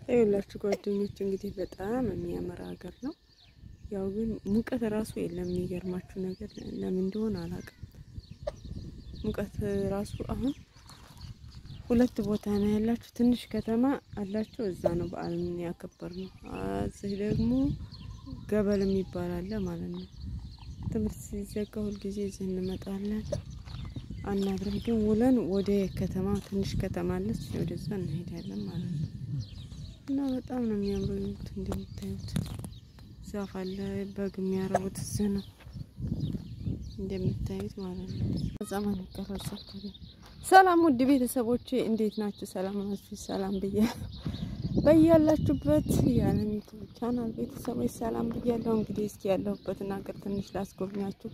ይኸውላችሁ ጓደኞች እንግዲህ በጣም የሚያምር ሀገር ነው። ያው ግን ሙቀት ራሱ የለም። የሚገርማችሁ ነገር ለምን እንደሆነ አላውቅም። ሙቀት ራሱ አሁን ሁለት ቦታ ነው ያላችሁ። ትንሽ ከተማ አላችሁ፣ እዛ ነው በዓልን ያከበር ነው። እዚህ ደግሞ ገበል የሚባል አለ ማለት ነው። ትምህርት ሲዘጋ ሁልጊዜ እዚህ እንመጣለን አናድርም፣ ግን ውለን ወደ ከተማ ትንሽ ከተማ አለች፣ ወደዛ እንሄዳለን ማለት ነው። እና በጣም ነው የሚያምሩ ይሉት እንደምታዩት ዛፍ አለ። በግ የሚያረቡት እዚህ ነው እንደምታዩት ማለት ነው። ዘመን ይቀረጻል። ሰላም ውድ ቤተሰቦቼ እንዴት ናችሁ? ሰላም ናችሁ? ሰላም ብያ በያላችሁበት የዓለም ዩቱብ ቻናል ቤተሰቦች ሰላም ብያለሁ። እንግዲህ እስኪ ያለሁበትን ሀገር ትንሽ ላስጎብኛችሁ።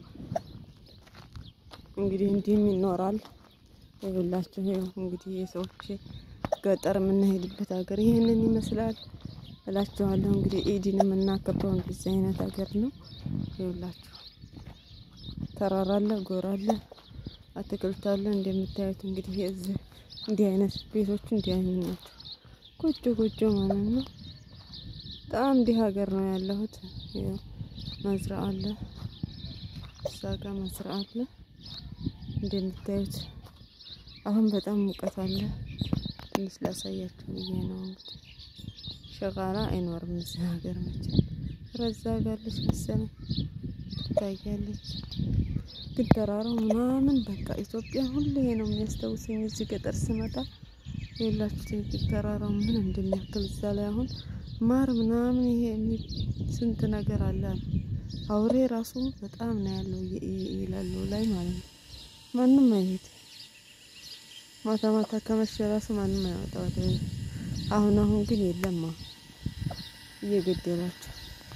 እንግዲህ እንዲህም ይኖራል ይብላችሁ። ይኸው እንግዲህ የሰዎች ገጠር የምንሄድበት ሀገር ይህንን ይመስላል እላችኋለሁ። እንግዲህ ኢድን የምናከብረው እንደዚህ አይነት ሀገር ነው። ይኸውላችሁ ተራራ አለ፣ ጎራ አለ፣ አትክልት አለ። እንደምታዩት እንግዲህ እዚህ እንዲህ አይነት ቤቶቹ እንዲህ አይነት ናቸው። ጎጆ ጎጆ ማለት ነው። በጣም እንዲህ ሀገር ነው ያለሁት። ይኸው መዝራ አለ፣ እዛ ጋ መዝራ አለ። እንደምታዩት አሁን በጣም ሙቀት አለ። ትንሽ ላሳያችሁ ብዬ ነው እንግዲህ ሸቃላ አይኖርም እዚህ ሀገር መቼ ረዛ ጋለች መሰለኝ ትታያለች። ግን ተራራው ምናምን በቃ ኢትዮጵያ ሁሌ ነው የሚያስታውሰኝ እዚህ ገጠር ስመጣ የላችሁ ተራራው ምን እንደሚያክል እዛ ላይ አሁን ማር ምናምን ይሄ ስንት ነገር አለ። አውሬ ራሱ በጣም ነው ያለው ይላሉ ላይ ማለት ነው። ማንም አይሄድ ማታ ማታ ከመሸ ራሱ ማንም አይወጣ ወደ አሁን አሁን ግን የለማ እየገደላቸው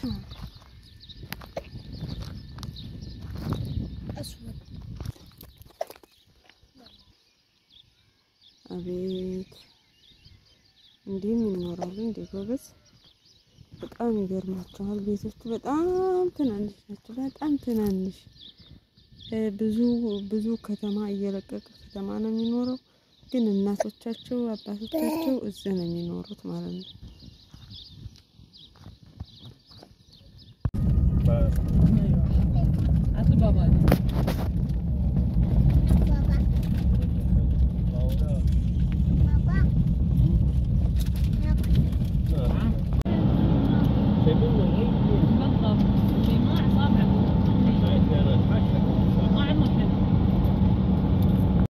አቤት እንዲህም ይኖራሉ እንዴ ጎበዝ! በጣም ይገርማቸዋል። ቤቶቹ በጣም ትናንሽ ናቸው። በጣም ትናንሽ ብዙ ብዙ ከተማ እየለቀቀ ከተማ ነው የሚኖረው። ግን እናቶቻቸው አባቶቻቸው እዚህ ነው የሚኖሩት ማለት ነው።